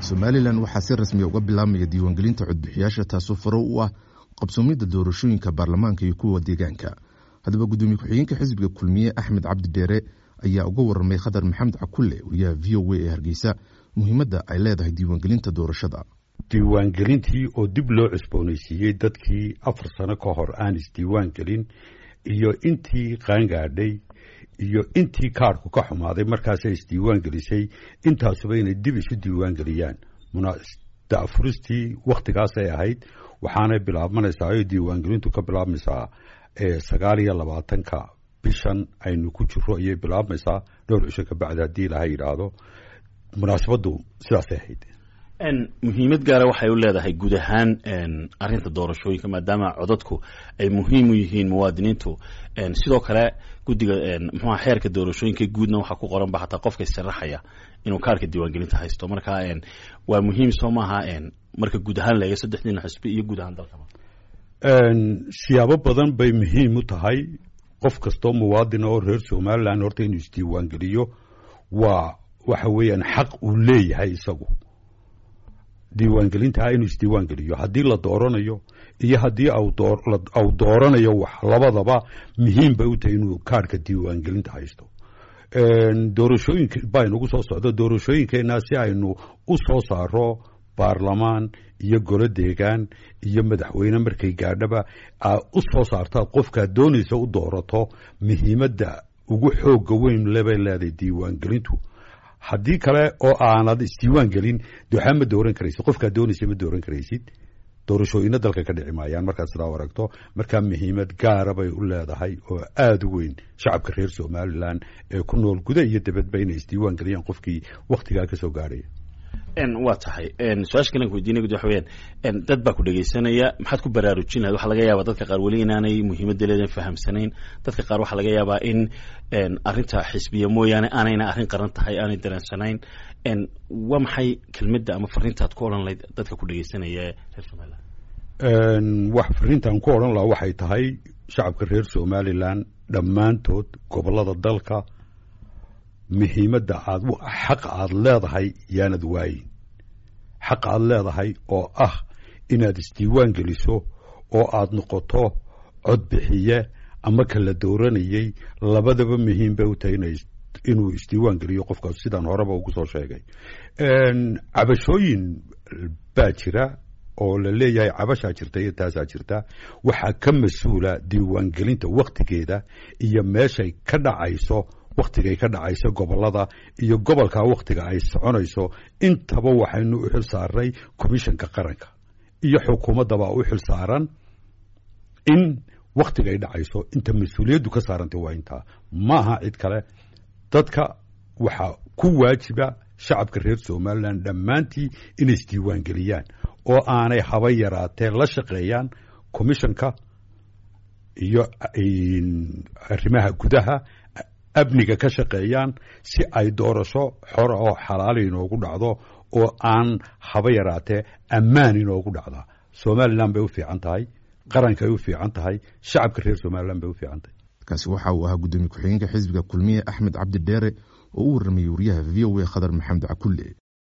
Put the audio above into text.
somalilan waxaa si rasmiya uga bilaabmaya diiwaangelinta codbixiyaasha taasoo faro u ah qabsoomidda doorashooyinka baarlamaanka iyo kuwa deegaanka haddaba gudoomiye ku-xigeenka xisbiga kulmiye axmed cabdi dheere ayaa uga waramay khadar maxamed cakulle wariyaha v o a ee hargeysa muhiimadda ay leedahay diiwaangelinta doorashada diiwaangelintii oo dib loo cusboonaysiiyey dadkii afar sano ka hor aan isdiiwaan gelin iyo intii qaangaadhay iyo intii kaarhku ka xumaaday markaasay isdiiwaan gelisay intaasuba inay dib isu diiwaan geliyaan dafuristii wakhtigaasay ahayd waxaanay bilaabmanaysaa oo diiwaangelintu ka bilaabmaysaa sagaal iyo labaatanka bishan aynu ku jiro ayay bilaabmaysaa dhowr cisho kabacdi haddii ilaha yidhaahdo munaasabaddu sidaasay ahayd muhiimad gaara waxay u leedahay guud ahaan arinta doorashooyinka maadaama codadku ay muhiim u yihiin muwaadiniintu sidoo kale guddiga mxuha xeerka doorashooyinka guudna waxaa ku qoran ba hataa qofka issharaxaya inuu kaarka diiwaangelinta haysto marka waa muhiim soo maaha marka guud ahaan leega saddexdiina xisbi iyo guud ahaan dalkaba siyaabo badan bay muhiim u tahay qof kastoo muwaadin oo reer somalilan horta inuu isdiiwaangeliyo waa waxa weeyaan xaq uu leeyahay isagu diiwaangelintaa inuu isdiiwaangeliyo haddii la dooranayo iyo haddii au dooranayo wax labadaba muhiim bay u tahay inuu kaarhka diiwaangelinta haysto doorashooyinka baa inagu soo socda doorashooyinkeenna si aynu u soo saaro baarlamaan iyo golo deegaan iyo madaxweyne markay gaadhaba aa u soo saartaa qofkaad doonaysa u doorato muhiimadda ugu xooga weyn lebay leedahay diiwaangelintu haddii kale oo aanad isdiiwaan gelin de waxaa ma dooran karaysid qofkaad doonaysa ma dooran karaysid doorashooyina dalka ka dhici maayaan markaad sidaa aragto markaa muhiimad gaara bay u leedahay oo aada u weyn shacabka reer somalilan ee ku nool guda iyo dibadba inay isdiiwaan geliyaan qofkii wakhtigaa ka soo gaadhaya waa tahay su-aasha kalan ku weydiinay gud waxa weyaan dad baa ku dhegaysanaya maxaad ku baraarujin lahayd waxaa laga yaabaa dadka qaar weli inaanay muhiimadda leedan fahamsanayn dadka qaar waxaa laga yaabaa in arrinta xisbiya mooyaane aanayna arrin qaran tahay aanay dareensanayn waa maxay kelmadda ama fariintaad ku odhan lahayd dadka ku dhegaysanaya ee reer somalilan wax fariintaan ku odhan lahaa waxay tahay shacabka reer somalilan dhammaantood gobollada dalka muhiimadda aad xaq aad leedahay yaanad waayin xaq aad leedahay oo ah inaad isdiiwaan geliso oo aad noqoto codbixiye ama kala dooranayey labadaba muhiim bay u tahay inuu isdiiwaan geliyo qofkaas sidaan horeba ugu soo sheegay cabashooyin baa jira oo la leeyahay cabashaa jirta iyo taasaa jirta waxaa ka mas-uula diiwaangelinta wakhtigeeda iyo meeshay ka dhacayso wakhtigay ka dhacayso gobollada iyo gobolkaa wakhtiga ay soconayso intaba waxaynu u xil saarnay commishanka qaranka iyo xukuumaddabaa u xil saaran in wakhtigay dhacayso inta mas-uuliyaddu ka saarantay waa intaa ma aha cid kale dadka waxaa ku waajiba shacabka reer somalilan dhammaantii inay isdiiwaan geliyaan oo aanay haba yaraatee la shaqeeyaan commishanka iyo arrimaha gudaha amniga ka shaqeeyaan si ay doorasho xora oo xalaala inoogu dhacdo oo aan haba yaraatee ammaan inoogu dhacda somalilan bay u fiican tahay qarankay u fiican tahay shacabka reer somalilan bay u fiican tahay kaasi waxa uu ahaa gudoomiye ku-xigeenka xisbiga kulmiye axmed cabdi dheere oo u warramayey wariyaha v o a khadar maxamed cakulle